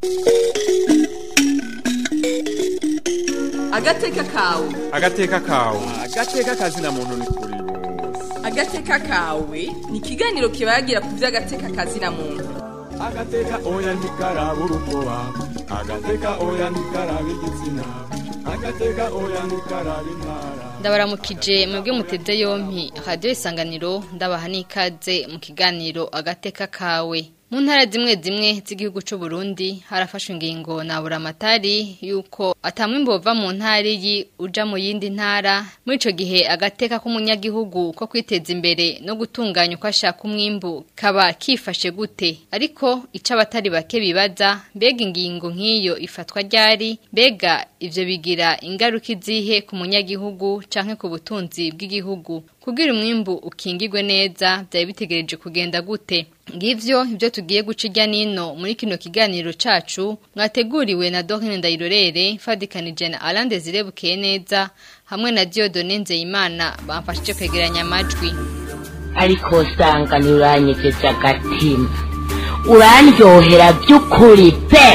agateka kawe agateka kawe agateka kazina muntu ni kuri bose agateka kawe ni ikiganiro kibagira ku by'agateka kazina muntu agateka oya ntikaraba urukoba agateka oya ntikaraba igitsina agateka oya ntikaraba intara ndabaramukije mwebwe muteze yompi radiyo isanganiro ndabaha n'ikaze mu kiganiro agateka kawe mu ntara zimwe zimwe z'igihugu cy'u Burundi harafashwe ingingo na buramatari yuko atamwimbo bava mu ntara iyi uja mu yindi ntara muri ico gihe agateka k'umunyagihugu ko kwiteza imbere no gutunganya uko ashaka umwimbu kaba kifashe gute ariko ico abatari bake bibaza mbega ingingo nk'iyo ifatwa ryari mbega ivyo bigira ingaruka izihe ku munyagihugu canke ku butunzi bw'igihugu kugira umwimbu ukingirwe neza byari bitegereje kugenda gute ngivyo ibyo tugiye guca ijya nino muri kino kiganiro cacu mwateguriwe na Dorine Ndayirorere fadikanije na Alain Desire Bukeye neza hamwe na Dieudonne Nzeyimana bamfashije kwegeranya amajwi ariko usanga ntiuranyegeje agatima urandyohera by'ukuri pe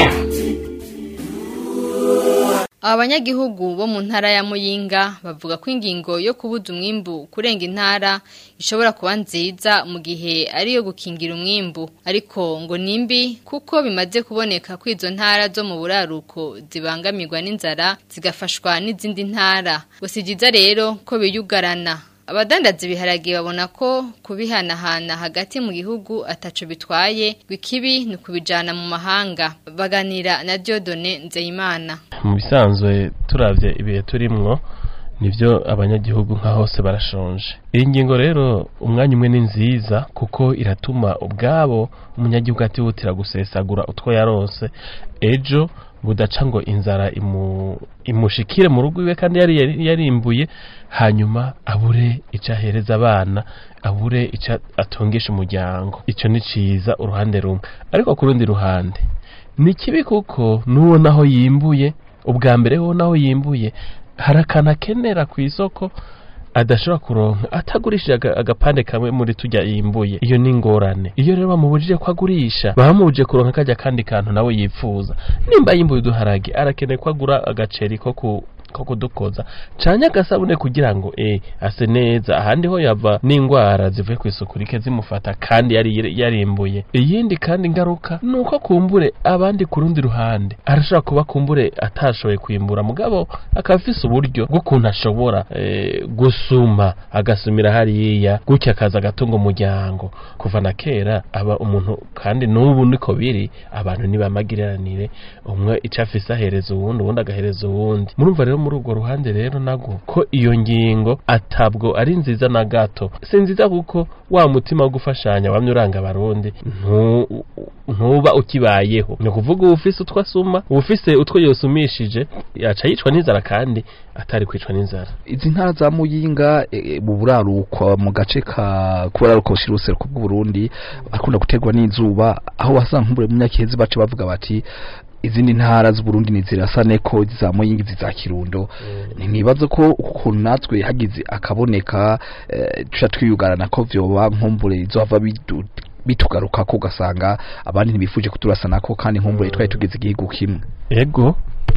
Abanyagihugu bo mu ntara ya Muyinga bavuga ko ingingo yo kubuza umwimbu kurenga intara ishobora kuba nziza mu gihe ari yo gukingira umwimbu ariko ngo nimbi kuko bimaze kuboneka ko izo ntara zo mu buraruko zibangamirwa n'inzara zigafashwa n'izindi ntara gusa byiza rero ko biyugarana abadandaza ibiharage babona ko kubihanahana hagati mu gihugu ataco bitwaye ikibi ni ukubijana mu mahanga baganira na Dieudonne Nzeyimana mu bisanzwe turavye ibihe turimwo nivyo abanyagihugu nka hose barashonje iyi ngingo rero umwanya umwe ni nziza kuko iratuma ubwabo umunyagihugu atihutira gusesagura utwo yarose ejo budaca ngo inzara imu, imushikire mu rugo iwe kandi yari yari- yarimbuye hanyuma abure ico ahereza abana abure ico atungisha umuryango ico ni ciza uruhande rumwe ariko ku rundi ruhande ni kibi kuko n'uwo naho yimbuye ubwa mbere wo naho yimbuye hari akantu akenera ku isoko adashobora kuronka atagurishije aga- agapande kamwe muri tujya yimbuye iyo ni ingorane iyo rero bamubujije ko agurisha bamubujije kuronka kajya kandi kantu nawe yifuza nimba yimbuye uduharage arakeneye ko agura agaceri ko ku ko kudukoza canye agasabune kugira ngo eh ase neza ahandi ho yava n'ingwara zivuye ku isuku rike zimufata kandi yari yarimbuye iyindi kandi ngaruka nuko kumbure abandi ku rundi ruhande arashobora kuba kumbure atashoboye kwimbura mugabo akaba afise uburyo bw'ukuntu ashobora eh, gusuma agasumira hariya gutya akaza agatunga umuryango kuva na kera aba umuntu kandi n'ubu niko biri abantu ntibamagiranire umwe ico afise ahereza uwundi uwundi agahereza uwundi murumva rero muri urwo ruhande rero nago ko iyo ngingo atabwo ari nziza na gato si nziza kuko wa mutima wo gufashanya wamye uranga abarundi ntu- ntuba ukibayeho ni ukuvuga uba ufise utwo asuma uba ufise utwo yosumishije yaca yicwa n'inzara kandi atari kwicwa n'inzara izi ntara za muyinga eh, mu buraruko mu gace ka kuburaruko bushira uruseruko bw'uburundi akunda guterwa n'izuba aho wasanga nk'ubure mu myakihezi bace bavuga bati izindi ntara z'uburundi ni zirasa neko za muyinga izi za kirundo ntibaze ko ukuntu natwe hagize akaboneka eh, tuca twiyugarana ko vyoba nkumbure izohava bidu- bitugaruka ko ugasanga abandi ntibifuje kuturasa nako kandi nkumbure twari tugeze igihugu kimwe ego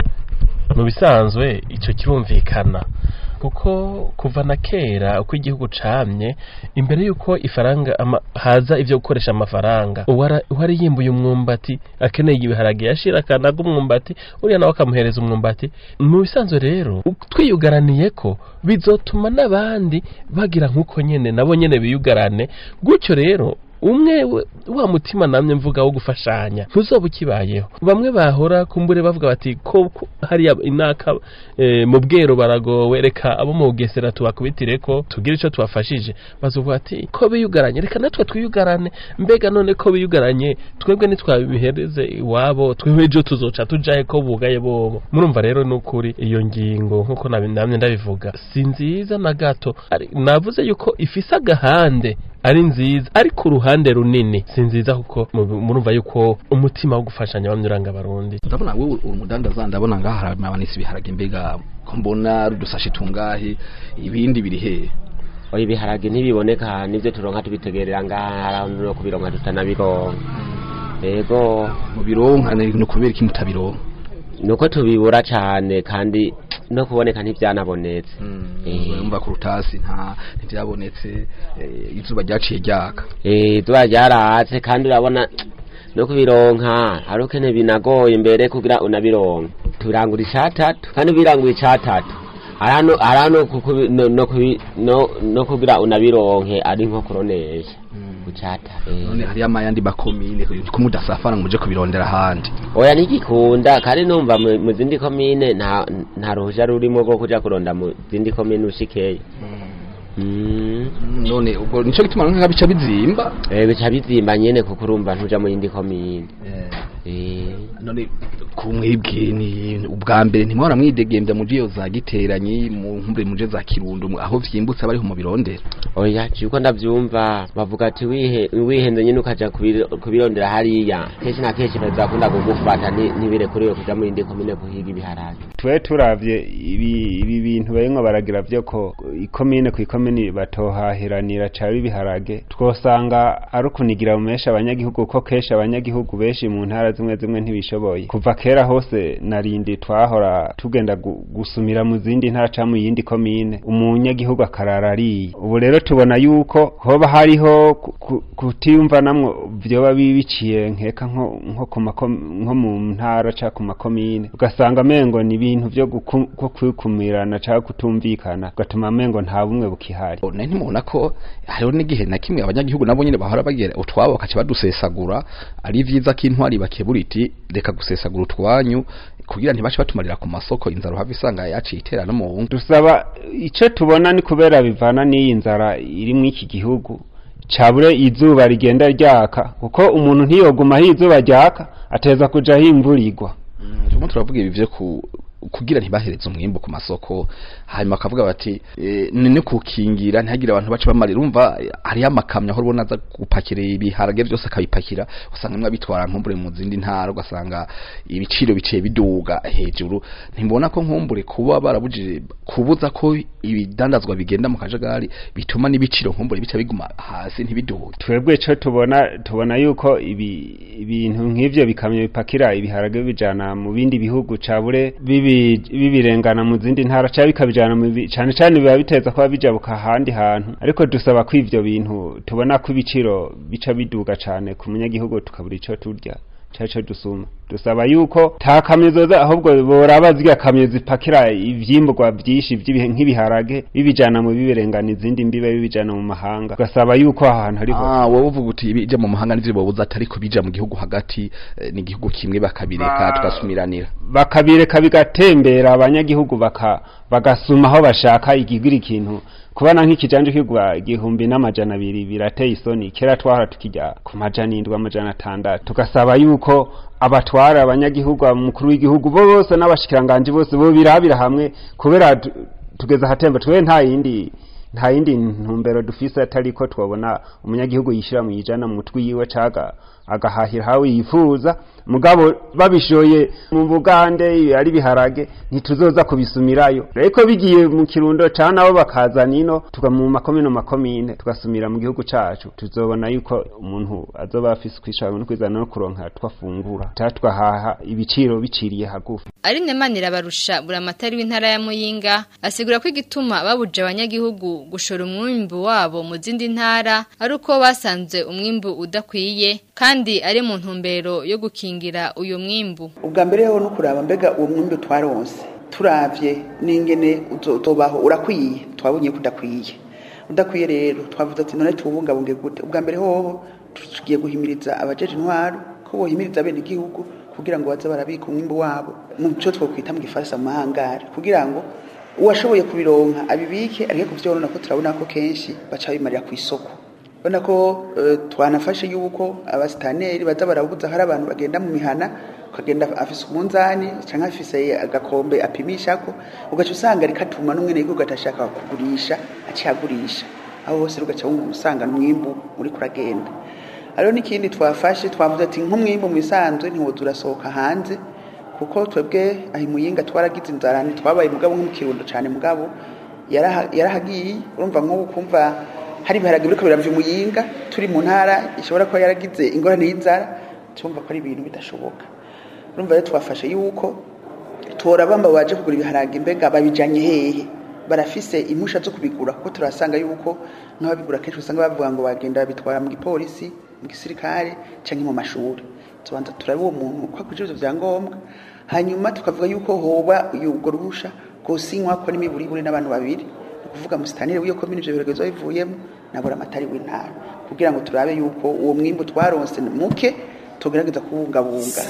mu bisanzwe icyo kirumvikana kuko kuva na kera uko igihugu camye imbere y'uko ifaranga ama, haza ivyo gukoresha amafaranga uwara- uwari yimbuye umwumbati akeneye ibiharage yashira akanaga umwumbati uriya nawe akamuhereza umwumbati mu bisanzwe rero u- twiyugaraniye ko bizotuma n'abandi bagira nk'uko nyene nabo nyene biyugarane gutyo rero umwe we- wa mutima namye mvuga wo gufashanya ntuzoba ukibayeho bamwe bahora kumbure bavuga bati ko ko hariya inaka e, mu bwero baragowe reka abo mu bugesera tubakubitire ko tugire ico tubafashije bazovuga ati ko biyugaranye reka natwe twiyugarane mbega none ko biyugaranye twebwe nitwabihereze iwabo twebwe ejo tuzoca tujahe ko bugaye bobo murumva rero nukuri iyo ngingo nkuko nabi- namye ndabivuga si nziza na gato Ari- navuze yuko ifise agahande ari nziza ariko uruhande runini si nziza kuko mu- murumva yuko umutima wo gufashanya bamwe uranga abarundi ndabona wewe uri umudandaza ndabona ngaha hari abanisi ibiharage mbega ko mbona rudusashe tungahe ibindi biri hehe oya ibiharage ntibiboneka nivyo turonka tubitegerera ngaha no kubironka tutanabironka yego mubironka ni kubera iki mutabironka nuko tubibura cyane kandi no kuboneka ntibyanabonetse Eh. mva ku rutasi nta ntibyabonetse eh, izuba ryaciye ryaka Eh, izuba ryaratse kandi urabona no kubironka hari ukene binagoye mbere kugira unabironka tubirangura icatatu kandi ubirangura icatatu arano arano kukubi- no, no, kubi- no, no kugira unabironke ari nko kuronesha kucata none hariyo amayandi makomine ko mudasafara ngo muje kubirondera ahandi oya ntigikunda kandi numva mu mu zindi komine nta nta ruhuja rurimo rwo kuja kuronda mu zindi komine ushikeyo Mm. none ubwo nico gituma nka bica bizimba Eh, bica bizimba nyene kuko urumva ntuja mu yindi komine Eh. none kumwibwe ni ubwa mbere ntimwora mwidegembya muje iyo za giteranyi mu nkumbre muje za kirundo mu- aho vyimbutse bariho mu birondera oya ciko ndavyumva bavuga ati wihe wihenze nyene ukaja kubiro- kubirondera hariya kenshi na kenshi bazakunda kugufata ni- ntibirekuriwe kuja mu yindi komine guhiga ibiharage twe turavye ibi ibi bintu barimwo baragira vyo ko ikomine ku ikomine batohahiranira cabe ibiharage twosanga ari ukunigira mu menshi abanyagihugu ko kenshi abanyagihugu benshi mu ntara zimwe zimwe ntibishoboye kuva kera hose narindi twahora tugenda gu- gusumira mu zindi ntara ca mu yindi komine umunyagihugu akarara ariye ubu rero tubona yuko hoba hariho ku- ku- kutiyumva namwo vyoba biciye nkeka nko nko ku makom- nko mu ntara ca ku makomine ugasanga amengo ni ibintu vyo guku- ko kwikumirana ca kutumvikana ugatuma amengo nta bumwe bukihari nari ntimubona ko hariho n'igihe na kimwe abanyagihugu nabo nyene bahora bagira utwabo bakaca badusesagura ari vyiza ko intwari bakebura iti reka gusesagura utwanyu kugira ntibace batumarira ku masoko inzara uhava isanga yaciye itera no mu ngo dusaba ico tubona ni kubera bivana n'iyi nzara iri mu iki gihugu cabure izuba rigenda ryaka kuko umuntu ntiyoguma aho izuba ryaka ateza kuja aho imvura igwa turimo turavuga ibi vyo ku kugira ntibahereze umwimbu ku masoko hanyuma bakavuga bati e, ni no kukingira ntihagire abantu bace bamarira umva eh, hariyo amakamyo aho ubona aza gupakira ibiharage byose akabipakira usanga mwe bitwara nkumbure mu zindi ntara ugasanga ibiciro biciye biduga hejuru ntibona ko nkumbure kuba barabujije kubuza ko ibidandazwa bigenda mu kajagari bituma n'ibiciro nkumbure bica biguma hasi ntibiduge twebwe co tubona tubona yuko ibi ibintu nk'ivyo bikamyo bipakira ibiharage bibijana mu bindi bihugu cabure bibi bibirengana mu zindi ntara ca bikabijana mu bi- cane cane biba biteza kuba bijabuka ahandi hantu ariko dusaba ko ivyo bintu tubona ko ibiciro bica biduga cane ku munyagihugu tukabura ico turya caco dusuma dusaba yuko ta kamyo zoza ahubwo boraba zirya kamyo zipakira ivyimburwa vyinshi vy'ibihe- nk'ibiharage bibijana mu bibirengana izindi mbibe bibijana mu mahanga ugasaba yuko aha hantu hariho Ah, wowe uvuga uti bija mu mahanga n'ivyo bobuza atari ko bija mu gihugu hagati eh, n'igihugu kimwe bakabireka Ba- tugasumiranira bakabireka bigatembera abanyagihugu baka bagasuma aho bashaka igigira ikintu kubana nk'ikijanje kigwa igihumbi n'amajana abiri birateye isoni kera twahora tukijya ku majana indwi amajana atandatu tugasaba yuko abatwara abanyagihugu umukuru w'igihugu bose n'abashikiranganji bose bo birabira hamwe kubera tu- tugeze ahatemba twe nta yindi nta yindi ntumbero dufise atari ko twabona umunyagihugu yishira mu ijana mu mutwe yiwe caga agahahira hawe yifuza mugabo babishoye mu bugande ari biharage ntituzoza kubisumirayo ariko bigiye mu kirundo ca nabo bakazana ino tuga mu makomine makomine tugasumira mu gihugu cacu tuzobona yuko umuntu azoba afise kwishaka no kwizana no kuronka twafungura ca twahaha ibiciro biciriye hagufi ari nemanira barusha buramatari w'intara ya Muyinga asigura ko igituma babuje abanyagihugu gushora umwimbu wabo mu zindi ntara ari uko basanze umwimbu udakwiye kandi ari mu ntumbero yo gukingira uyu mwimbu ubwa mbere ho no kuraba mbega uwo mwimbi twaronse turavye n'ingene uzo- uzobaho urakwiye twabonye ko udakwiye udakwiye rero twavuze ati none tuwubungabunge gute ubwa mbere hoho tugiye guhimiriza abajeje intwaro ko bohimiriza bene igihugu kugira ngo baze barabika umwimbu wabo mu cyo twokwita mu gifaransa mu mahangari kugira ngo uwashoboye kubironka abibike areke kuvyorona ko turabona ko kenshi baca bimarira ku isoko ubona ko eh, twanafashe yuko abasitaneri baza barabuza hari abantu bagenda mu mihana ukagenda afise umunzani canke afise agakombe apimishako ugaca usanga rikatuma n'umwene w'igihugu atashaka kugurisha aciye agurisha aho hose ugaca wumva usanga n'umwimbu uriko uragenda hariho n'ikindi twafashe twavuze ati nk'umwimbu mu bisanzwe ntiwoza urasohoka hanze kuko twebwe aho imuyinga twaragize inzara ntitwabaye mugabo nko mu kirundo cane mugabo yaraha- yarahagiye urumva nk'ubu kumva hari ibiharage biriko biravya umuyinga turi mu ntara ishobora kuba yaragize ingorane y'inzara tumva ko ari ibintu bidashoboka urumva rero twafashe yuko tora bamba baje kugura ibiharage mbega babijanye hehe barafise impusha zo kubigura kuko turasanga yuko nk'ababigura kenshi usanga bavuga ngo bagenda babitwara mu gipolisi mu gisirikare canke mu mashuri tubanza turabe uwo muntu ko akwije ivyo vyangombwa hanyuma tukavuga yuko hoba ubwo ruhusha rwosinywa ko n'imiburiburi n'abantu babiri ni ukuvuga musitanire w'iyo komine ivyo biregezo bivuyemo nabura amatari w'intara kugira ngo turabe yuko uwo mwimbu twaronse muke tugerageza kubungabunga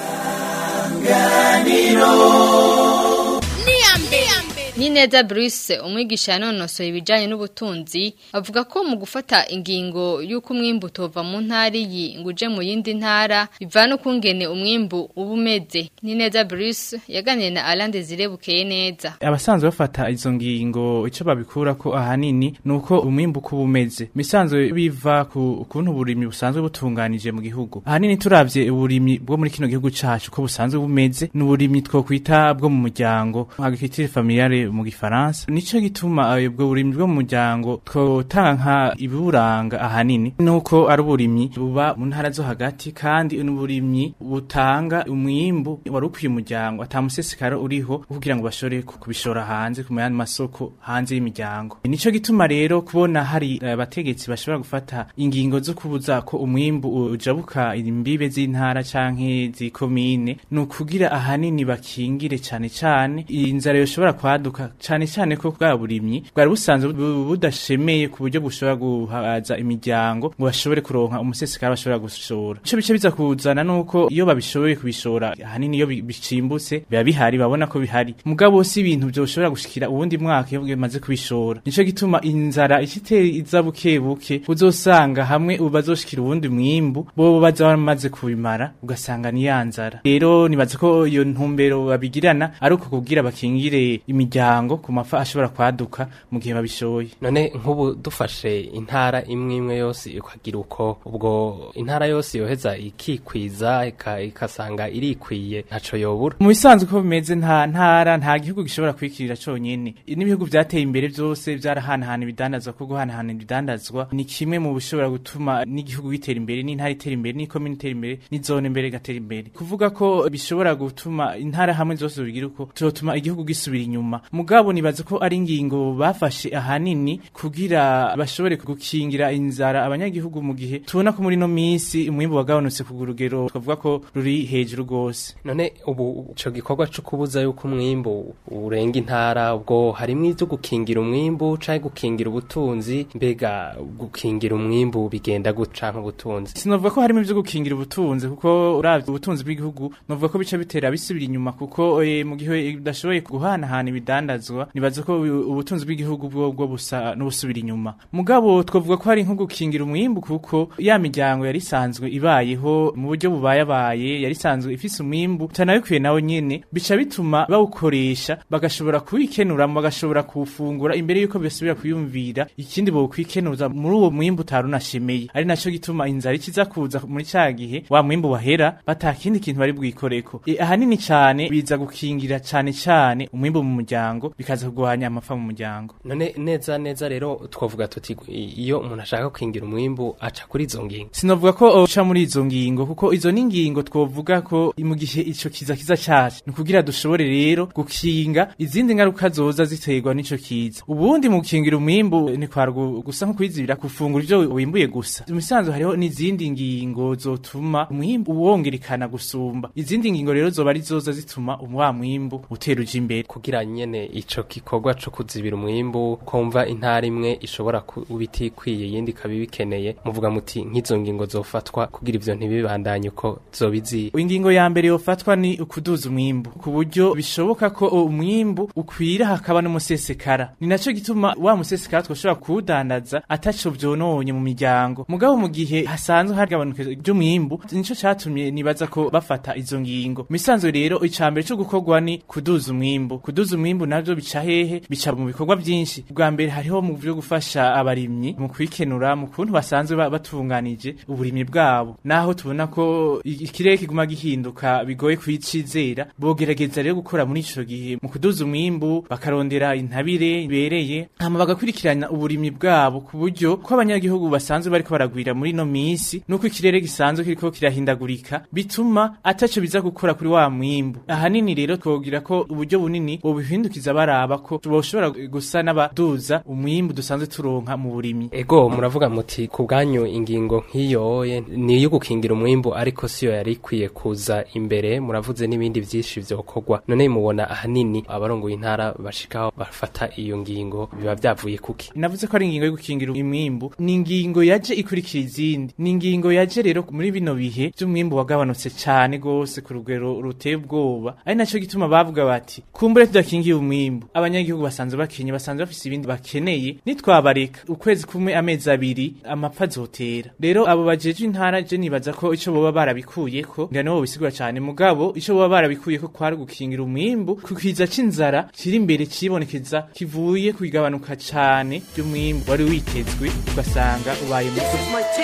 Nineza Bruce umwigisha yanonosoye ibijanye n'ubutunzi avuga ko mu gufata ingingo y'uko umwimbu utova mu ntara iyi ngo uje mu yindi ntara bivana ukungene umwimbu uba umeze Nineza Bruce yaganiriye na Alain Desire bukeye neza abasanzwe bafata izo ngingo icyo babikura ko ahanini ni uko umwimbu uko uba umeze misanzwe biva ku kuntu uburimyi busanzwe butunganije mu gihugu ahanini turavye uburimyi bwo muri kino gihugu cacu ko busanzwe bumeze ni uburimyi twokwita bwo mu muryango agriculture familiale mu gifaransa nico gituma eh, ubwo burimyi bwo mu muryango twotanga nka ibiburanga ahanini nuko ari uburimyi buba mu ntara zo hagati kandi n'uburimyi butanga umwimbu wari ukwiye umuryango atamusesekara uriho kugira ngo bashore ku- kubishora hanze ku yandi masoko hanze y'imiryango nico gituma rero kubona hari eh, abategetsi bashobora gufata ingingo zo kubuza ko umwimbu ujabuka imbibe z'intara canke z'ikomine ni ukugira ahanini bakingire cane cane inzara yoshobora kwaduka cane cane ko bwa burimyi bwari busanzwe bu- budashemeye ku buryo bushobora guhaza imiryango ngo bashobore kuronka umusesekara bashobora gushora ico bice biza kuzana nuko iyo babishoboye kubishora ahanini iyo bi- bicimbutse biba bihari babona ko bihari mugabo si ibintu byoshobora gushikira uwundi mwaka iyo bimaze kubishora nico gituma inzara ikitera iza buke buke uzosanga hamwe bazoshikira uwundi mwimbu bo baza bamaze kubimara ugasanga ni ya nzara rero nibaza ko iyo ntumbero babigirana ari uko kubwira bakingire imiryango ku mafa ashobora kwaduka mu gihe babishoye none nk'ubu dufashe intara imwe imwe yose ikagira uko ubwo intara yose yoheza ikikwiza ika- ikasanga irikwiye ntaco yobura mu bisanzwe ko bimeze nta ntara nta gihugu gishobora kwikirira conyene n'ibihugu vyateye imbere vyose vyarahanahana ibidandazwa ko guhanahana ibidandazwa ni kimwe mu bishobora gutuma n'igihugu gitera imbere n'intara itera imbere n'ikomine itera imbere n'izone imbere igatera imbere kuvuga ko bishobora gutuma intara hamwe zose bigira uko vyotuma igihugu gisubira inyuma mugabo nibaza ko ari ingingo bafashe ahanini kugira bashobore gukingira inzara abanyagihugu mu gihe tubona ko muri no minsi umwimbu wagabanutse ku rugero twavuga ko ruri hejuru rwose none ubu ico gikorwa co kubuza yuko umwimbu urenga intara ubwo harimwo ivyo gukingira umwimbu canke gukingira ubutunzi mbega gukingira umwimbu bigenda gute canke ubutunzi sinavuga ko harimo ivyo gukingira ubutunzi kuko uravye ubutunzi bw'igihugu novuga ko bica bitera bisubira inyuma kuko eh, mu gihe udashoboye guhanahana ibidandazwa nibaza ko u- ubutunzi bw'igihugu bwo bwo busa n'ubusubira inyuma mugabo twavuga ko hari nko gukingira umwimbu kuko ya miryango yari isanzwe ibayeho mu buryo bubayabaye yari isanzwe ifise umwimbu utanabikwiye nawe nyene bica bituma bawukoresha bagashobora kuwikenuramo bagashobora kuwufungura imbere yuko basubira kuyumvira ikindi bokwikenuza muri uwo mwimbu utari unashemeye ari naco gituma inzara ikiza kuza muri ca gihe wa mwimbu wahera batakindi kintu bari bwikoreko e, ahanini cane biza gukingira cane cane umwimbu mu muryango bikaza kugwanya amafa mu muryango none neza neza rero twavuga tuti i- iyo umuntu ashaka gukingira umwimbu aca kuri izo ngingo sinovuga ko uca muri izo ngingo kuko izo ni ingingo twovuga ko mu gihe ico kiza kiza caje ni kugira dushobore rero gukinga izindi ngaruka zoza ziterwa n'ico kiza ubundi mu gukingira umwimbu ni kwara gu- gusa nko kwizibira gufungura ivyo wimbuye gusa mu bisanzwe hariho n'izindi ngingo zotuma umwimbu wongerekana gusumba izindi ngingo rero zoba ari zoza zituma wa mwimbu utera uja imbere kugira nyene ico gikorwa co kuzibira umwimbu kumva intara imwe ishobora kuba itikwiye iyindi ikaba ibikeneye muvuga muti nk'izo ngingo zofatwa kugira ivyo ntibibandanye uko zobiziye ingingo ya mbere yofatwa ni ukuduza umwimbu ku buryo bishoboka ko umwimbu ukwira hakaba n'umusesekara ni naco gituma wa musesekara twoshobora kuwudandaza ataco vyononye mu miryango mugabo mu gihe hasanzwe hari gabanuka ry'umwimbu nico catumye nibaza ko bafata izo ngingo misanzwe rero icambere co gukorwa ni kuduza umwimbu kuduza umwimbu navyo navyo bica hehe bica mu bikorwa byinshi bwa mbere hariho mu byo gufasha abarimyi mu kwikenura mu kuntu basanzwe ba- batunganije uburimyi bwabo naho tubona ko i- ikirere kiguma gihinduka bigoye kwicizera bogerageza rero gukora muri ico gihe mu kuduza umwimbu bakarondera intabire ibereye hama bagakurikirana uburimyi bwabo ku buryo ko abanyagihugu basanzwe bariko baragwira muri no misi nuko ikirere gisanzwe kiriko kirahindagurika bituma ataco biza gukora kuri wa mwimbu ahanini rero twogira ko uburyo bunini bobihindukiza baraba ko boshobora gusa n'abaduza umwimbu dusanzwe turonka mu burimyi Ego muravuga muti ku bwanyu ingingo nk'iyo ye, ni iyo gukingira umwimbu ariko siyo yari ikwiye kuza imbere muravuze n'ibindi byinshi vyokorwa none mubona ahanini abarongoye intara bashikaho bafata iyo ngingo biba byavuye kuki navuze ko ari ingingo yo gukingira umwimbu ni ingingo yaje ikurikira izindi ni ingingo yaje rero muri bino bihe by'umwimbu wagabanutse cyane gose ku rugero ruteye ubwoba ari naco gituma bavuga bati kumbure tudakingiye umwimbu abanyagihugu basanzwe bakenye basanzwe bafise ibindi bakeneye nitwabareka ukwezi kumwe amezi abiri amapfa azotera rero abo bajejwe intara je nibaza ko ico boba barabikuyeko ngira nibo bisigura cyane mugabo ico boba barabikuyeko kwari gukingira umwimbu kukiza c'inzara kiri imbere cibonekeza kivuye kugabanuka cane ry'umwimbu wari witezwe ugasanga ubaye muto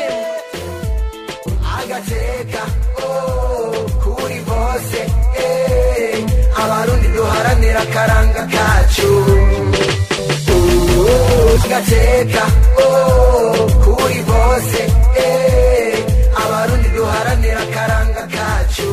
agateka oh, kuri bose eh, abarundi duharanira akaranga kacu Uh, agateka oh, kuri bose eh, abarundi duharanira akaranga kacu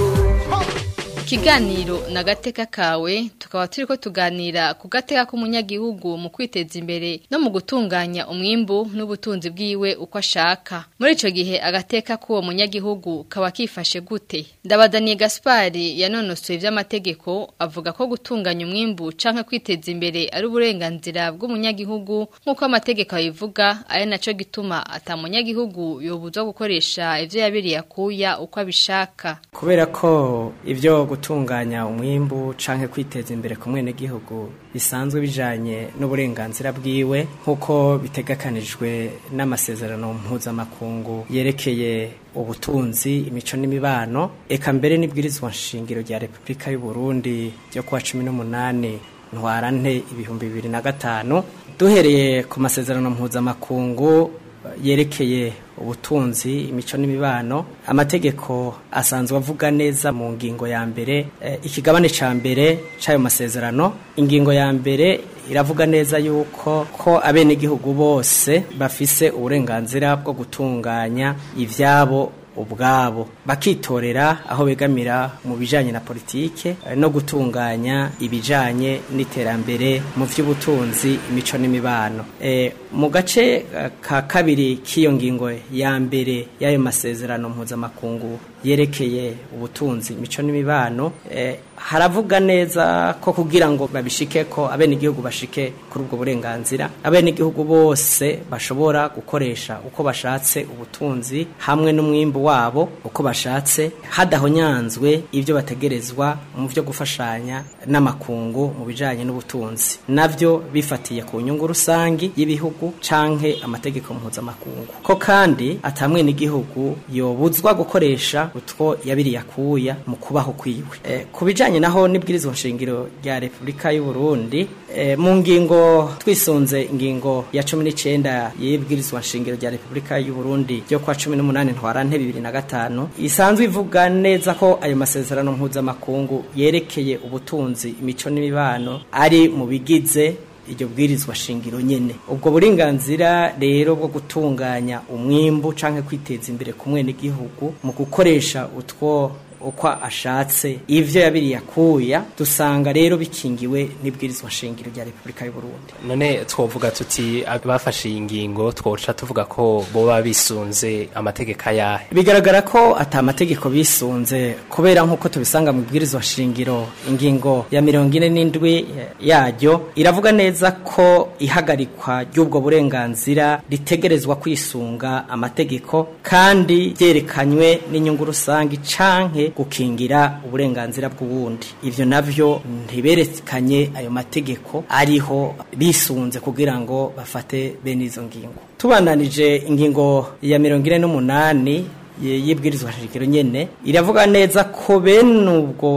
Ikiganiro na gateka kawe tukaba turiko tuganira ku gateka k'umunyagihugu mu kwiteza imbere no mu gutunganya umwimbu n'ubutunzi bwiwe uko ashaka. Muri ico gihe agateka k'uwo munyagihugu kaba kifashe gute? Ndabadaniye Gaspari yanonosoye ivy'amategeko avuga ko gutunganya umwimbu canke kwiteza imbere ari uburenganzira bw'umunyagihugu nk'uko amategeko abivuga ari naco gituma ata munyagihugu yobuzwa gukoresha ivyo yabiriye akuya uko abishaka. kubera ko ibyo gutunganya umwimbu canke kwiteza imbere ku mwenegihugu bisanzwe bijanye n'uburenganzira bwiwe nk'uko bitegekanijwe n'amasezerano mpuzamakungu yerekeye ubutunzi imico n'imibano eka mbere n'ibwirizwa nshingiro rya repubulika y'u Burundi ryo kuwa cumi n'umunani ntwarante ibihumbi bibiri na gatanu duhereye ku masezerano mpuzamakungu yerekeye ubutunzi imico n'imibano amategeko asanzwe avuga neza mu ngingo ya mbere eh, ikigabane ca mbere c'ayo masezerano ingingo ya mbere iravuga neza yuko ko abenegihugu bose bafise uburenganzira bwo gutunganya ivyabo ubwabo bakitorera aho begamira mu bijanye na politike eh, no gutunganya ibijanye n'iterambere mu vy'ubutunzi imico n'imibano e, mu gace eh, ka kabiri k'iyo ngingo ya mbere y'ayo masezerano mpuzamakungu yerekeye ubutunzi imico n'imibano e, haravuga neza ko kugira ngo babishike ko abenegihugu bashike kuri ubwo burenganzira abenegihugu bose bashobora gukoresha uko bashatse ubutunzi hamwe n'umwimbu wabo uko bashatse hadahonyanzwe ibyo bategerezwa mu byo gufashanya n'amakungu mu bijanye n'ubutunzi navyo bifatiye ku nyungu rusangi y'ibihugu canke amategeko mpuzamakungu ko kandi atamwe n'igihugu yobuzwa gukoresha utwo yabiriye akuya mu kubaho kwiwe e, ku bijanye naho n'ibwirizwa nshingiro rya Repubulika y'u Burundi e, mu ngingo twisunze ingingo ya 19 y'ibwirizwa nshingiro rya Repubulika y'u Burundi ryo kwa 18 ntwarante 2005 isanzwe ivuga neza ko ayo masezerano mpuzamakungu yerekeye ubutunzi imico n'imibano ari mu bigize iryo bwirizwa shingiro nyene ubwo burenganzira rero bwo gutunganya umwimbu canke kwiteza imbere ku mwenegihugu mu gukoresha utwo uko ashatse ivyo yabiriye akuya dusanga rero bikingiwe n'ibwirizwa shingiro rya Repubulika y'u Burundi none twovuga tuti abafashe iyi ngingo twoca tuvuga ko boba bisunze amategeko ayahe bigaragara ko ata amategeko bisunze kubera nk'uko tubisanga mu bwirizwa shingiro ingingo ya mirongo ine n'indwi yaryo iravuga neza ko ihagarikwa ry'ubwo burenganzira ritegerezwa kwisunga amategeko kandi byerekanywe n'inyungu rusange canke gukingira uburenganzira bw'uwundi ivyo navyo ntiberekanye ayo mategeko ariho bisunze kugira ngo bafate bene izo ngingo tubananije ingingo ya mirongo ine n'umunani y'ibwirizwa shingiro nyene iravuga neza ko bene ubwo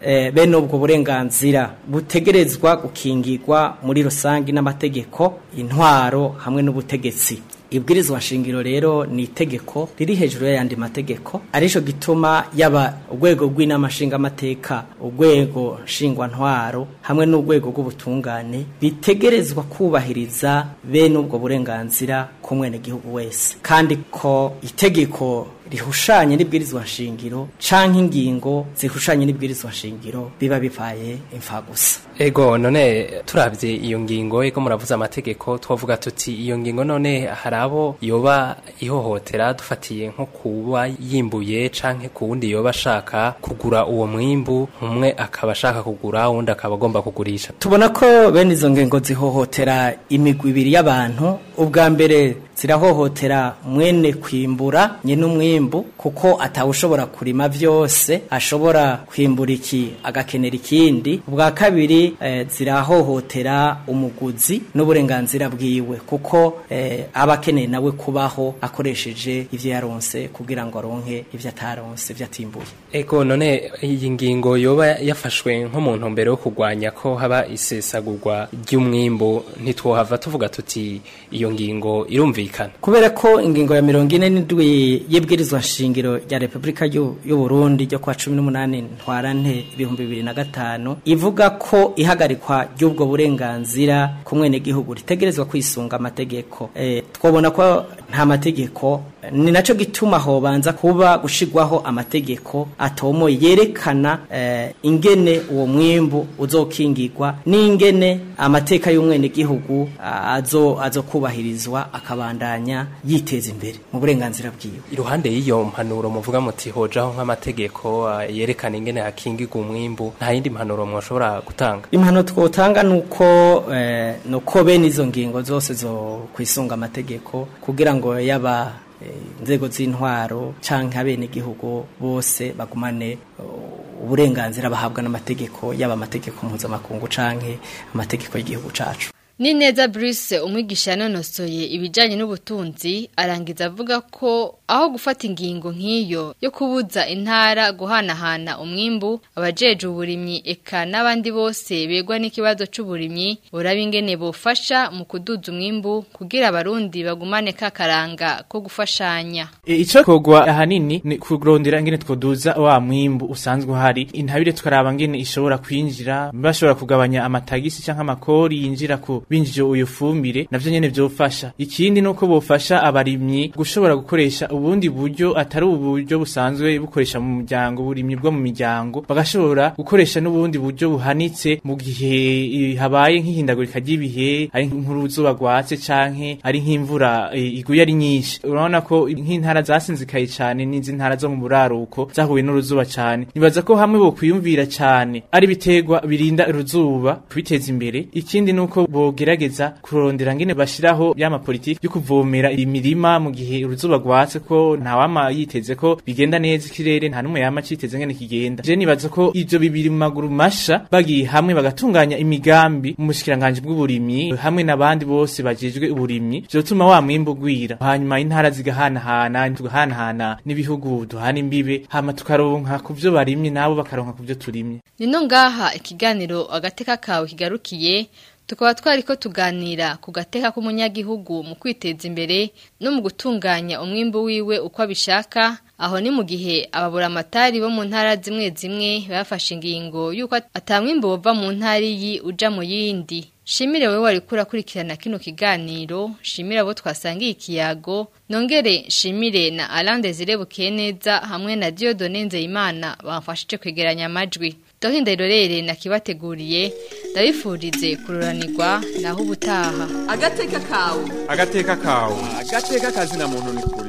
eh, bene ubwo burenganzira butegerezwa gukingirwa muri rusange n'amategeko intwaro hamwe n'ubutegetsi ibwirizwa nshingiro rero ni itegeko riri hejuru y'ayandi mategeko arico gituma yaba urwego rw'inama nshingamateka urwego nshingwantwaro hamwe n'urwego rw'ubutungane bitegerezwa kubahiriza bene ubwo burenganzira ku mwenegihugu wese kandi ko itegeko rihushanye n'ibwirizwa nshingiro canke ingingo zihushanye n'ibwirizwa nshingiro biba bivaye imfa gusa Ego none turavye iyo ngingo ego muravuze amategeko twavuga tuti iyo ngingo none hari abo yoba ihohotera dufatiye nko kuba yimbuye canke ku wundi yoba ashaka kugura uwo mwimbu umwe akaba ashaka kugura uwundi akaba agomba kugurisha tubona ko bene izo ngingo zihohotera imigwi ibiri y'abantu ubwa mbere zirahohotera mwene kwimbura nyene umwimbu kuko atawushobora kurima vyose ashobora kwimbura iki agakenera ikindi ubwa kabiri eh, zirahohotera umuguzi n'uburenganzira bwiwe kuko eh, aba akeneye nawe kubaho akoresheje ivyo yaronse kugira ngo aronke ivyo ataronse ivyo atimbuye Ego none iyi ngingo yoba yafashwe nko mu ntumbero yo kurwanya ko haba isesagurwa ry'umwimbu ntitwohava tuvuga tuti iyo ngingo irumvikana kubera ko ingingo ya mirongo ine n'indwi y'ibwirizwa nshingiro rya repubulika y'u y'u Burundi ryo kwa cumi n'umunani ntwarante ibihumbi bibiri na gatanu ivuga ko ihagarikwa ry'ubwo burenganzira ku mwenegihugu ritegerezwa kwisunga amategeko e, twabona ko nta mategeko ni naco gituma hobanza kuba gushigwaho amategeko atomoye yerekana eh, ingene uwo mwimbu uzokingirwa n'ingene amateka y'umwenegihugu azo azokubahirizwa akabandanya yiteza imbere mu burenganzira bwiwe iruhande y'iyo mpanuro muvuga muti hojaho nk'amategeko ah, yerekana ingene hakingirwa umwimbu nta yindi mpanuro mwoshobora gutanga impano twotanga nuko eh, nuko bene izo ngingo zose zo kwisunga amategeko kugira ngo yaba eh, inzego z'intwaro canke abenegihugu bose bagumane uh, uburenganzira bahabwa n'amategeko yaba amategeko mpuzamakungu canke amategeko y'igihugu cacu Ni neza Bruce umwigisha yanonosoye ibijanye n'ubutunzi arangiza avuga ko aho gufata ingingo nk'iyo yo kubuza intara guhanahana umwimbu abajeje uburimyi eka n'abandi bose begwa n'ikibazo c'uburimyi uraba ingene bofasha mu kuduza umwimbu kugira abarundi bagumane kakaranga ko gufashanya E, ico kogwa ahanini ni kurondera ngene twoduza wa mwimbu usanzwe uhari intabire tukaraba ngene ishobora kwinjira bashobora kugabanya amatagisi canke amakori yinjira ku binjije uyo fumbire navyo nyene vyofasha ikindi nuko bofasha abarimyi gushobora gukoresha ubundi buryo atari uburyo busanzwe bukoresha mu muryango burimyi bwo mu miryango bagashobora gukoresha n'ubundi buryo buhanitse mu gihe eh, habaye nk'ihindagurika ry'ibihe ari nk'uruzuba rwatse canke ari nk'imvura eh, iguye ari nyinshi urabona ko nk'intara zasinzikaye cane n'izi ntara zo mu buraruko zahuye n'uruzuba cane nibaza ko hamwe bo kwiyumvira cane ari biterwa birinda uruzuba kubiteza imbere ikindi nuko bogerageza kurondera ngene bashiraho yama politiki yo kuvomera imirima mu gihe uruzuba rwatse ko nta wama yiteze ko bigenda neza ikirere nta numwe yama citeze ngene kigenda je nibaza ko ivyo bibiri mu maguru masha bagiye hamwe bagatunganya imigambi mu bushikiranganje bw'uburimyi hamwe n'abandi bose bajejwe uburimyi vyotuma wa mwimbu ugwira hanyuma intara zigahanahana tugahanahana n'ibihugu duhana imbibe hama tukaronka ku vyo barimye nabo bakaronka ku vyo turimye Nino ngaha ikiganiro agateka kawe kigarukiye tukaba twariko tuganira ku gateka k'umunyagihugu mu kwiteza imbere no mu gutunganya umwimbu wiwe uko abishaka aho ni mu gihe ababura amatari bo mu ntara zimwe zimwe bafashe ingingo yuko atamwimbu wova mu ntara iyi uja mu yindi Shimire wewe wariko urakurikirana kino kiganiro, shimire abo twasangiye ikiyago, nongere shimire na Alain Desire Bukeneza hamwe na Dieudonne Nzeyimana bamfashije kwegeranya amajwi. Dohinda irorere nakibateguriye, ndabifurize kururanirwa naho ubutaha. Agateka kawe. agateka kawe agateka kazina muntu ni kuri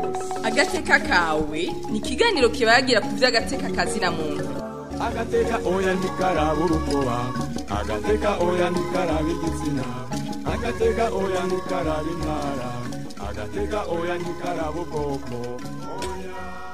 Agateka kawe ni ikiganiro kibagira ku vy'agateka kazina muntu. agateka oya ntikaraba urukoba agateka oya ntikaraba igitsina agateka oya ntikaraba intara agateka oya ntikaraba ubwoko oya